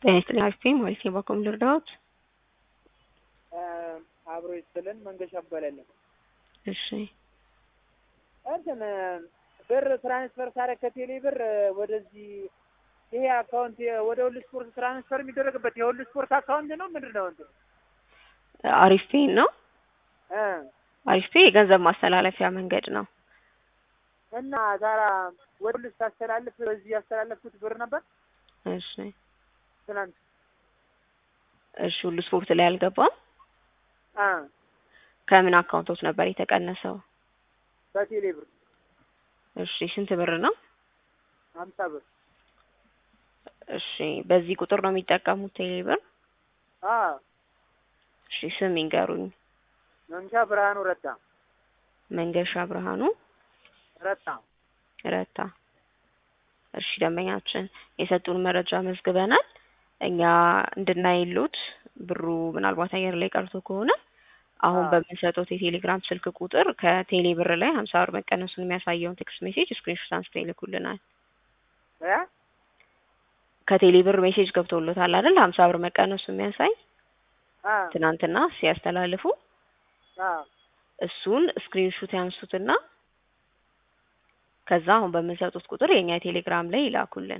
ጤና ይስጥልኝ አክስቴ ማለት ነው። በኮም ልርዳዎት? አብሮ ይስጥልን መንገሻ እባላለሁ። እሺ እንትን ብር ትራንስፈር ሳደርግ ከቴሌ ብር ወደዚህ ይሄ አካውንት ወደ ሁሉ ስፖርት ትራንስፈር የሚደረግበት የሁሉ ስፖርት አካውንት ነው ምንድን ነው እንትን አሪፍ ፔ ነው። እ አሪፍ ፔ የገንዘብ ማስተላለፊያ መንገድ ነው። እና ታዲያ ወደ ሁሉ ስታስተላልፍ በዚህ ያስተላለፍኩት ብር ነበር እሺ ትናንት እሺ ሁሉ ስፖርት ላይ አልገባም። አ ከምን አካውንቶች ነበር የተቀነሰው? በቴሌ ብር እሺ ስንት ብር ነው? ሀምሳ ብር እሺ በዚህ ቁጥር ነው የሚጠቀሙት ቴሌ ብር? አ እሺ ስም ይንገሩኝ። መንሻ ብርሃኑ ረታ መንገሻ ብርሃኑ ረታ ረታ። እሺ ደንበኛችን የሰጡን መረጃ መዝግበናል። እኛ እንድናይሉት ብሩ ምናልባት አየር ላይ ቀርቶ ከሆነ አሁን አዎ። በምንሰጡት የቴሌግራም ስልክ ቁጥር ከቴሌ ብር ላይ ሀምሳ ብር መቀነሱን የሚያሳየውን ቴክስት ሜሴጅ ስክሪንሾት አንስተው ይልኩልናል። እ ከቴሌ ብር ሜሴጅ ገብቶሎታል አይደል? ሀምሳ ብር መቀነሱ የሚያሳይ አ ትናንትና ሲያስተላልፉ አ እሱን ስክሪንሹት ያንሱትና ከዛ አሁን በምንሰጡት ቁጥር የኛ የቴሌግራም ላይ ይላኩልን።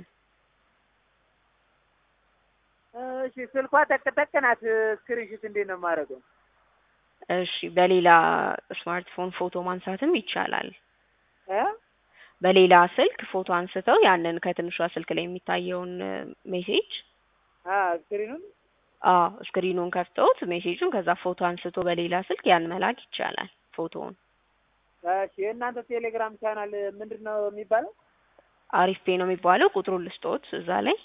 እሺ ስልኳ ጠቅጠቅ ናት። ስክሪንሾት እንዴት ነው የማደርገው? እሺ በሌላ ስማርትፎን ፎቶ ማንሳትም ይቻላል። እ በሌላ ስልክ ፎቶ አንስተው ያንን ከትንሿ ስልክ ላይ የሚታየውን ሜሴጅ አ ስክሪኑን አዎ ስክሪኑን ከፍተውት ሜሴጁን ከዛ ፎቶ አንስቶ በሌላ ስልክ ያን መላክ ይቻላል። ፎቶውን እሺ የእናንተ ቴሌግራም ቻናል ምንድን ነው የሚባለው? አሪፍ ፔ ነው የሚባለው። ቁጥሩን ልስጦት እዛ ላይ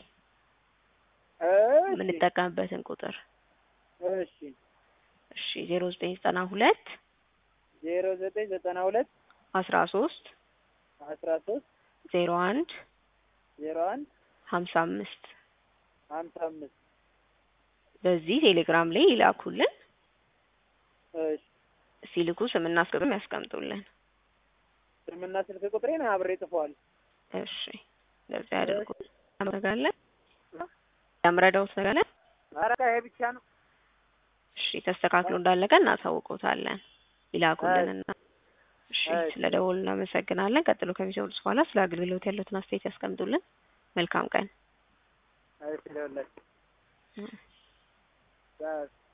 እሺ የምንጠቀምበትን ቁጥር እሺ እሺ ዜሮ ዘጠኝ ዘጠና ሁለት ዜሮ ዘጠኝ ዘጠና ሁለት አስራ ሶስት አስራ ሶስት ዜሮ አንድ ዜሮ አንድ ሀምሳ አምስት ሀምሳ አምስት በዚህ ቴሌግራም ላይ ይላኩልን። እሺ ሲልኩ ስምና ስልክም ያስቀምጡልን። ስምና ስልክ ቁጥሬን አብሬ ጽፈዋል። እሺ ለዚህ ያደርጉ ያምረጋለን ያምረዳውት ነገለ ኧረ ይሄ ብቻ ነው። እሺ ተስተካክሎ እንዳለቀ እናሳውቆታለን። ይላኩልንና እሺ እሺ። ስለ ደወሉ እናመሰግናለን። ቀጥሎ ከሚሰሙት በኋላ ስለ አገልግሎት ያሉትን አስተያየት ያስቀምጡልን። መልካም ቀን። እሺ ለሁላችሁ